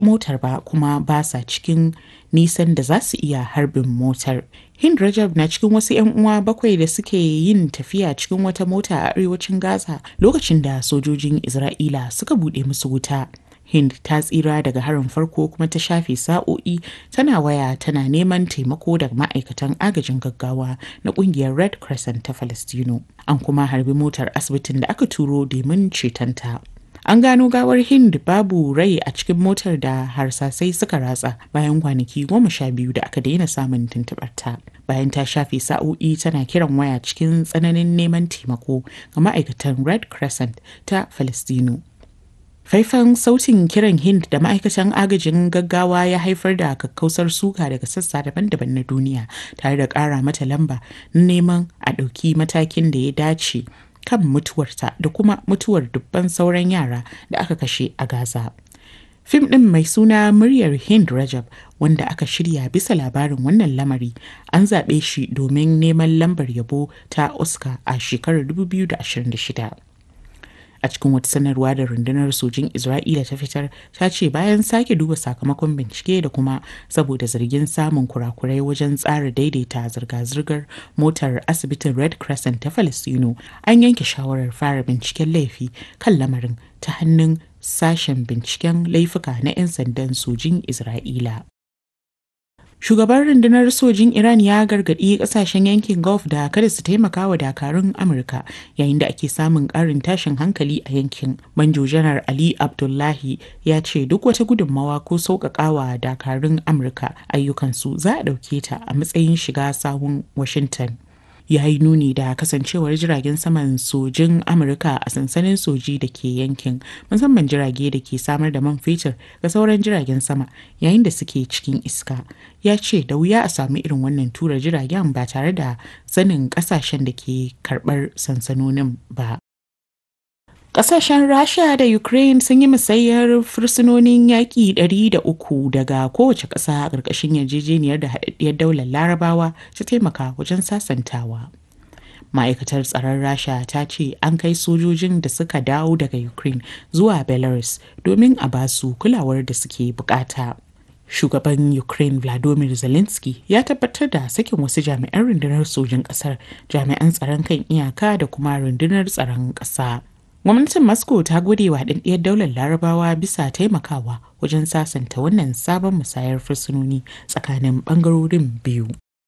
motar ba kuma ba sa cikin nisan da za su iya harbin motar. Hind Rajab na cikin wasu 'yan uwa bakwai da suke yin tafiya cikin wata mota a arewacin Gaza lokacin da sojojin Isra'ila suka buɗe musu wuta. Hind ta tsira daga harin farko kuma ta shafe sa'o'i tana waya tana neman taimako daga ma'aikatan agajin gaggawa na kungiyar Red Crescent ta Falastino. An kuma harbi motar asibitin da aka turo domin cetonta. An gano gawar Hind babu rai a cikin motar da harsasai suka ratsa bayan kwanaki goma sha biyu da aka daina samun tuntuɓarta. Bayan ta shafe sa'o'i tana kiran waya cikin tsananin neman taimako ga ma'aikatan Red Crescent ta Falastino. Faifan sautin kiran Hind da ma'aikatan agajin gaggawa ya haifar da kakkausar suka daga sassa daban-daban na duniya tare da ƙara mata lamba na neman a ɗauki matakin da ya dace kan mutuwarta da kuma mutuwar dubban sauran yara da aka kashe a Gaza. Fim ɗin mai suna muryar Hind Rajab wanda aka shirya bisa labarin wannan lamari an zaɓe shi domin neman lambar yabo ta Oscar a shekarar 2026. a cikin wata sanarwa da rundunar sojin isra'ila ta fitar ta ce bayan sake duba sakamakon bincike da kuma saboda zargin samun kurakurai wajen tsara daidaita zirga-zirgar motar asibitin red crescent ta falastino an yanke shawarar fara binciken laifi kan lamarin ta hannun sashen binciken laifuka na 'yan sandan sojin isra'ila Shugaban rundunar sojin Iran ya gargaɗi ƙasashen yankin Gulf da kada su taimaka wa dakarun Amurka yayin da ake samun ƙarin tashin hankali a yankin. Manjo Janar Ali Abdullahi ya ce duk wata gudunmawa ko sauƙaƙawa dakarun Amurka ayyukansu za a ɗauke ta a matsayin shiga sahun Washington. ya yi nuni da kasancewar jiragen saman sojin amurka a sansanin soji da ke yankin musamman jirage da ke samar da man fetur ga sauran jiragen sama yayin da suke cikin iska ya ce da wuya a sami irin wannan tura jiragen ba tare da sanin kasashen da ke karbar sansanonin ba Ƙasashen Rasha da Ukraine sun yi musayar fursunonin yaƙi 300 daga kowace ƙasa a ƙarƙashin yarjejeniyar da haɗaɗɗiyar daular Larabawa ta taimaka wajen sasantawa. Ma'aikatar tsaron Rasha ta ce an kai sojojin da suka dawo daga Ukraine zuwa Belarus domin a basu kulawar da suke bukata. Shugaban Ukraine Vladimir Zelensky ya tabbatar da sakin wasu jami'an rundunar sojin ƙasar, jami'an tsaron kan iyaka da kuma rundunar tsaron ƙasa. Gwamnatin Moscow ta gode wa haɗaɗɗiyar daular larabawa bisa taimakawa wajen sasanta wannan sabon musayar fursunoni tsakanin ɓangarorin biyu.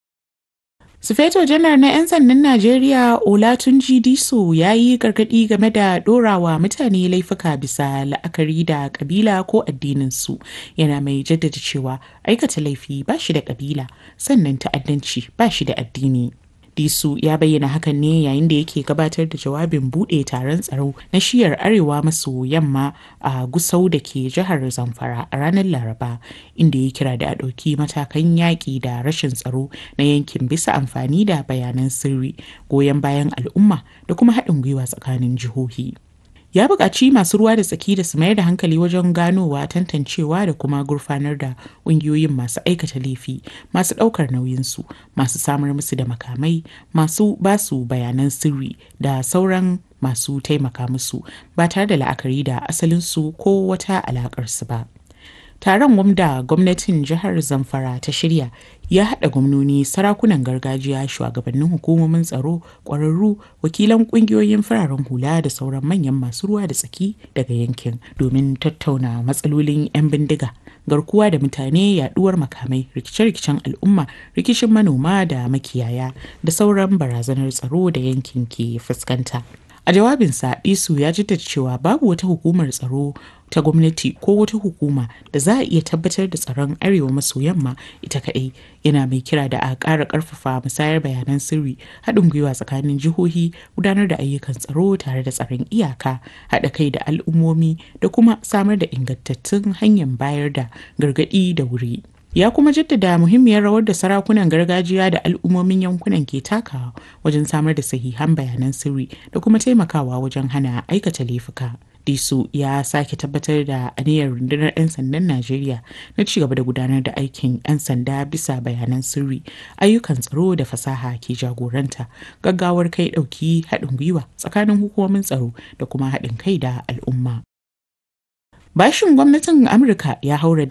Sufeto janar na 'yan sandan Najeriya Olatunji Diso ya yi gargaɗi game da ɗorawa mutane laifuka bisa la'akari da ƙabila ko addininsu yana mai jaddada cewa aikata laifi ba shi da ƙabila sannan ta'addanci ba shi da addini. Disu ya bayyana hakan ne yayin da yake gabatar da jawabin buɗe taron tsaro na shiyar arewa maso yamma a Gusau da ke jihar Zamfara a ranar Laraba inda ya kira da a ɗauki matakan yaƙi da rashin tsaro na yankin bisa amfani da bayanan sirri goyon bayan al'umma da kuma haɗin gwiwa tsakanin jihohi. ya buƙaci masu ruwa da tsaki da su mayar da hankali wajen ganowa tantancewa da kuma gurfanar da ƙungiyoyin masu aikata laifi masu ɗaukar nauyinsu masu samar musu da makamai masu basu bayanan sirri da sauran masu taimaka musu ba tare da la'akari da asalinsu ko wata alaƙarsu ba. taron wanda gwamnatin jihar zamfara ta shirya ya haɗa gwamnoni sarakunan gargajiya shugabannin hukumomin tsaro ƙwararru wakilan ƙungiyoyin fararen hula da sauran manyan masu ruwa da tsaki daga yankin domin tattauna matsalolin 'yan bindiga garkuwa da mutane yaduwar makamai rikice-rikicen al'umma rikicin manoma da makiyaya da sauran barazanar tsaro da yankin ke fuskanta a jawabinsa isu ya jaddada cewa babu wata hukumar tsaro ta gwamnati ko wata hukuma da za a iya tabbatar da tsaron arewa maso yamma ita kaɗai yana mai kira da a ƙara ƙarfafa musayar bayanan sirri haɗin gwiwa tsakanin jihohi gudanar da ayyukan tsaro tare da tsaron iyaka haɗa kai da al'ummomi da kuma samar da ingantattun hanyar bayar da gargaɗi da wuri ya kuma jaddada muhimmiyar rawar da sarakunan gargajiya da al'ummomin yankunan ke takawa wajen samar da sahihan bayanan sirri da kuma taimakawa wajen hana aikata laifuka. Disu ya sake tabbatar da aniyar rundunar 'yan sandan Najeriya na ci gaba da gudanar da aikin 'yan sanda bisa bayanan sirri, ayyukan tsaro da fasaha ke jagoranta, gaggawar kai ɗauki haɗin gwiwa tsakanin hukumomin tsaro da kuma haɗin kai da al'umma. Bashin gwamnatin Amurka ya haura